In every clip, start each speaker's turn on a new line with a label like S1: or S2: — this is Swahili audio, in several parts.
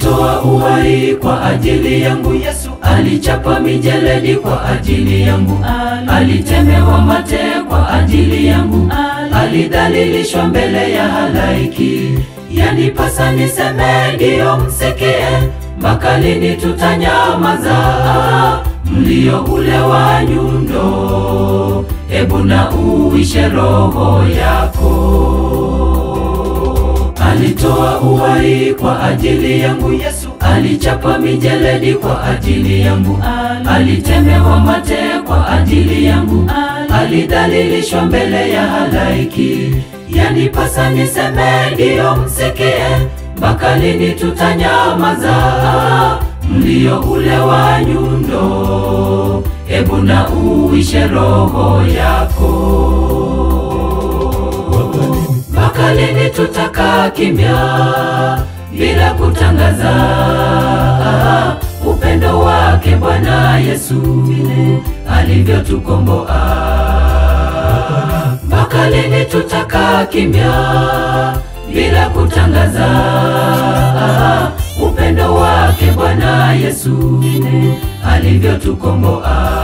S1: alitoa uhai kwa ajili yangu. Yesu alichapa mijeledi kwa ajili yangu, alitemewa mate kwa ajili yangu, alidhalilishwa mbele ya halaiki. Yanipasa niseme ndiyo, msikie, mpaka lini tutanyamaza? Mlio ule wa nyundo, hebu na uishe roho yako. Alitoa uhai kwa ajili yangu. Yesu alichapa mijeledi kwa ajili yangu, alitemewa mate kwa ajili yangu, alidhalilishwa mbele ya halaiki. Yanipasa niseme ndiyo, msikie, mpaka lini tutanyamaza? Mlio ule wa nyundo, hebu na uishe roho yako. Mpaka lini tutakaa kimya bila kutangaza upendo wake Bwana Yesu alivyotukomboa? Mpaka lini tutakaa kimya bila kutangaza upendo wake Bwana Yesu alivyotukomboa?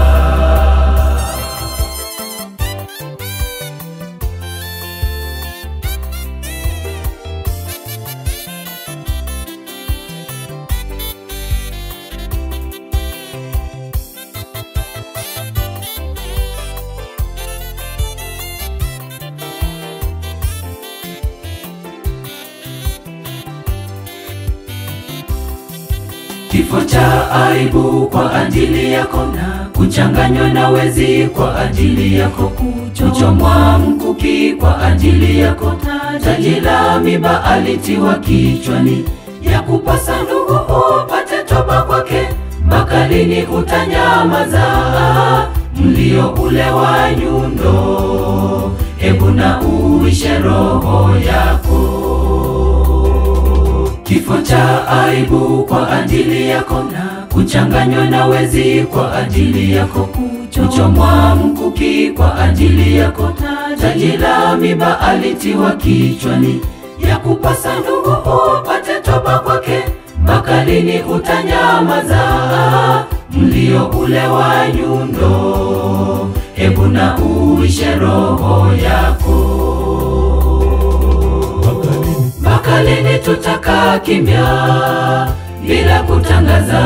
S1: Kifo cha aibu kwa ajili yako, na kuchanganywa na wezi kwa ajili yako, kuchomwa mkuki kwa ajili yako, taji la miba alitiwa kichwani, ya kupasa ndugu upate toba kwake. Mpaka lini utanyamaza? Mlio ule wa nyundo, hebu na uishe roho yako. Kifo cha aibu kwa ajili yako, na kuchanganywa na wezi kwa ajili yako, kuchomwa mkuki kwa ajili yako, taji la miba alitiwa kichwani, ya kupasa ndugu upate toba kwake. Mpaka lini utanyamaza? Mlio ule wa nyundo, hebu na uishe roho yako. Mpaka lini tutakaa kimya bila kutangaza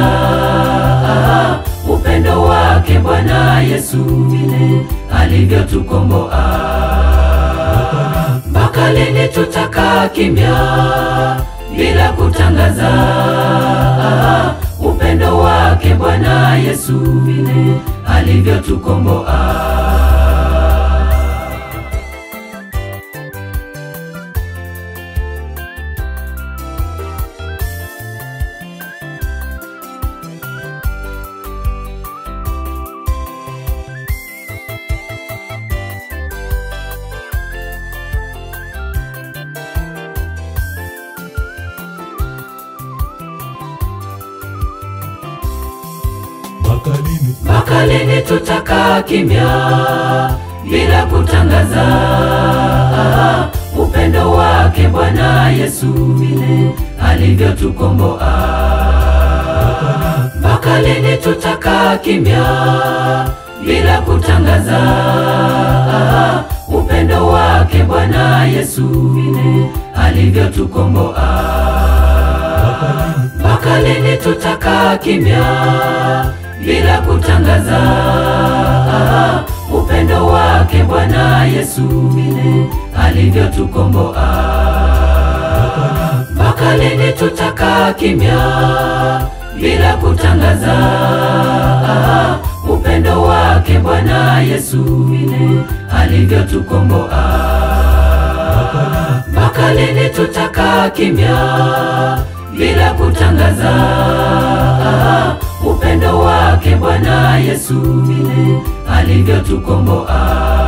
S1: upendo wake Bwana Yesu alivyotukomboa? Mpaka lini tutakaa kimya bila kutangaza upendo wake Bwana Yesu alivyotukomboa? Mpaka lini tutakaa kimya bila kutangaza upendo wake Bwana Yesu alivyotukomboa? Mpaka lini tutakaa kimya bila kutangaza upendo wake Bwana Yesu alivyotukomboa? Mpaka lini tutakaa kimya bila kutangaza upendo wake Bwana Yesu alivyotukomboa? Mpaka lini tutakaa kimya bila kutangaza upendo wake Bwana Yesu alivyotukomboa? Mpaka lini tutakaa kimya bila kutangaza upendo wake Bwana Yesu alivyotukomboa?